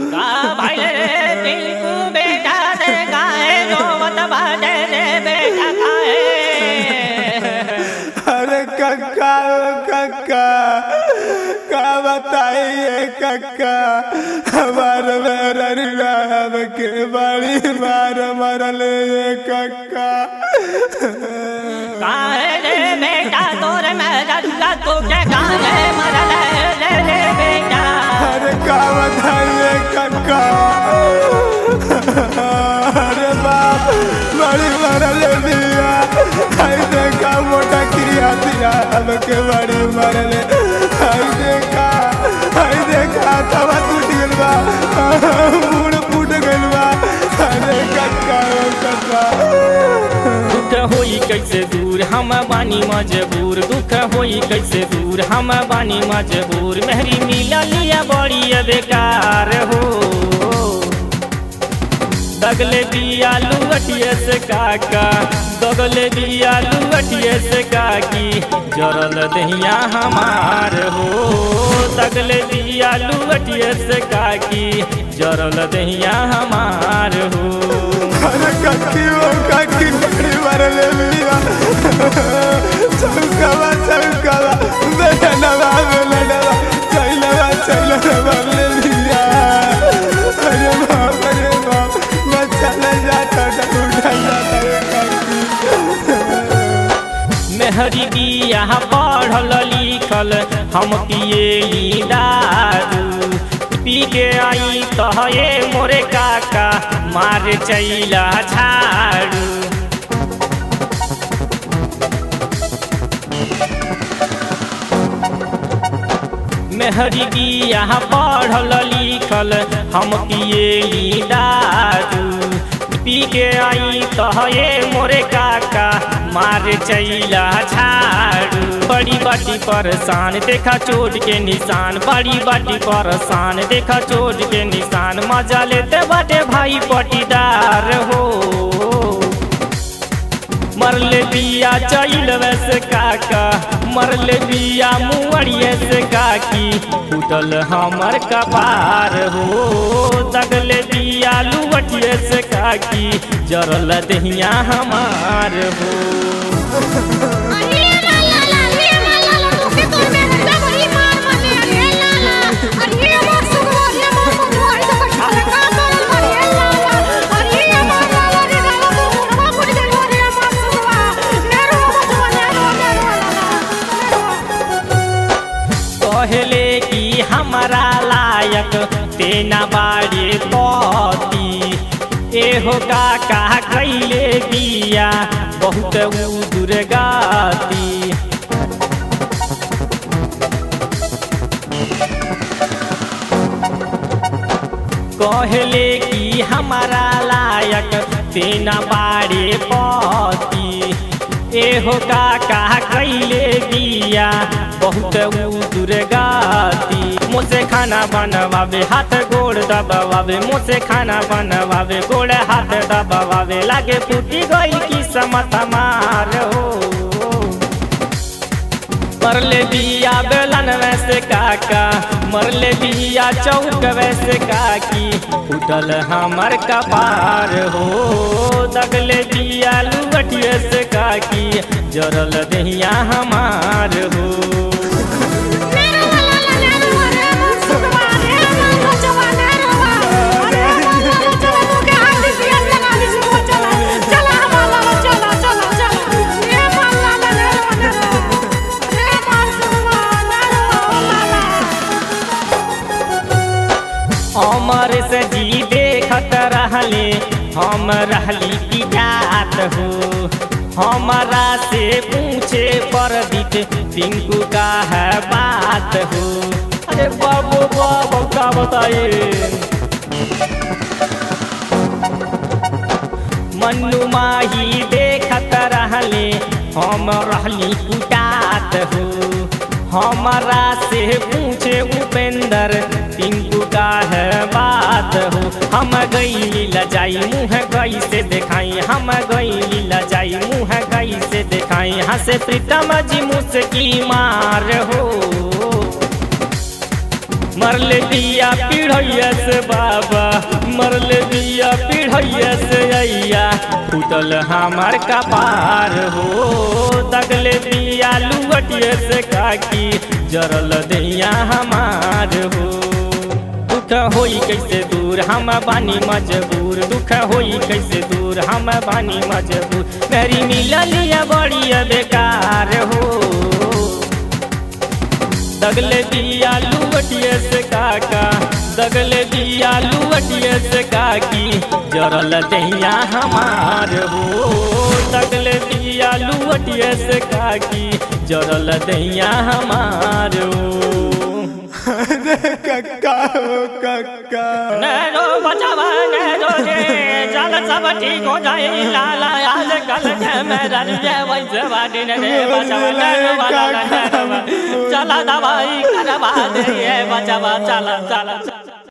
का भइले रे टिंकू बेटा से गाए रोवत बाटे रे बेटा काहे अरे कक्का ओ कक्का का बताइए कक्का हमार राम के बड़ी मार मरल ये कक्का काहे रे बेटा तोरे मेरा दुला तो के काहे मरल रे रे बेटा अरे का बताइए कक्का अरे बाप बड़ी मरल दिया आई देखा मोटा क्रिया दिया हमके बड़ी मरल आई देखा आई देखा तवा टूट गइल बा मुड़ फूट गइल बा अरे कक्का ओ कक्का दुख होई कैसे दूर हम बानी मजबूर दुख होई कैसे दूर हम बानी मजबूर मेहरी मिला लिया बड़ी बेकार हो दगले दिया लुअटिए से काका दगले दिया लुअटिए से काकी जरल दहिया हमार हो दगले दिया लुअटिए से काकी जरल दहिया हमार हो अरे कक्की ओ कक्की बड़ी मरल लिया चौकावा चौकावा बेनवा बेनवा चैलवा चैलवा मरल लिया अरे बाप अरे बाप मैं चला जाता था उठा जाता रे कक्की मेहरी बिया पढ़ल लिखल हम पिए दारू पी के आई तहे मोरे काका मार चैला झाड़ू मेहरी बिया पढ़ल लिखल हम पिए दारू पी के आई तहे मोरे काका मार चैला झाड़ू बड़ी बाटी परेशान देखा चोट के निशान बड़ी बाटी परेशान देखा चोट के निशान मजा लेते बाटे भाई पटीदार हो मरले बिया चैल वैसे काका मरले बिया मुअड़िए से काकी उठल हमर कपार हो दगले बिया लुवटिए से काकी जरल दहिया हमार हो अरे ला ला ला रे ला ला ला तू के तोर में हड्डा बड़ी मार माने अरे ला ला अरे मार सुगो अरे मार सुगो अरे तो कछाले का तोर अरे ला ला अरे मार ला ला रे ला ला तू मुनवा मुड़ी दे अरे मार सुगो नेरो बचवा नेरो नेरो कहले कि हमारा लायक तेना बाड़े पति एहो काका कैले बिया बहुत उ दुर्गाती कहले कि हमारा लायक तेना बाड़े पति एहो काका कैले बिया बहुत उ दुर्गाती मुझसे खाना बनवावे हाथ गोड़ दबावे मुझसे खाना बनवावे गोड़ हाथ दबावे लागे फूटी गई की समत मार हो मरले बिया बेलन वैसे काका मरले बिया चौक वैसे काकी उठल हमर कपार हो दगले बिया लुवटिए से काकी जरल दहिया हमार हो नेरो ला ला ला नेरो अरे मार सुगो अरे मार बचवा नेरो अरे मार ला ला चला तू के हाथ से लगा दी सुगो चला चला हमारा ला चला चला चला ये मार ला ला नेरो नेरो ये मार सुगो नेरो ला ला अमर से जी देखत रहले हम रहली की जात हो हमारा से पूछे पर दिख टिंकू का है बात हो अरे बाबू बाबू का बताए मन्नू माही देखत रहले हम रहली कुटात हो हमारा से पूछे उपेंद्र टिंकू का है बात हो हम गई लजाई मुँह गई से दिखाई हम गई लजाई मुँह गई से दिखाई हंसे प्रीतम जी मुझकी मार हो मरले दिया पीढ़ैया से बाबा मरले दिया पीढ़ैया से अइया फूटल हमार कपार हो दगले दिया लुवटिया से काकी जरल दैया हमार हो दुख होई कैसे दूर हम बानी मजबूर दुख होई कैसे दूर हम बानी मजबूर मेरी मिललिया बड़ी बेकार हो दगले दिया लुवटिए से काका दगले दिया लुवटिए से काकी जरल दैया हमार हो दगले दिया लुवटिए से काकी जरल दैया हमार हो कक्का हो कक्का नैनो बचावा नैनो रे चल सब ठीक हो जाए लाला आज कल मेरा रे वैसे बाटी ने रे बचावा नैनो वाला नैनो चला दवाई करवा दे ये बचावा चला चला चला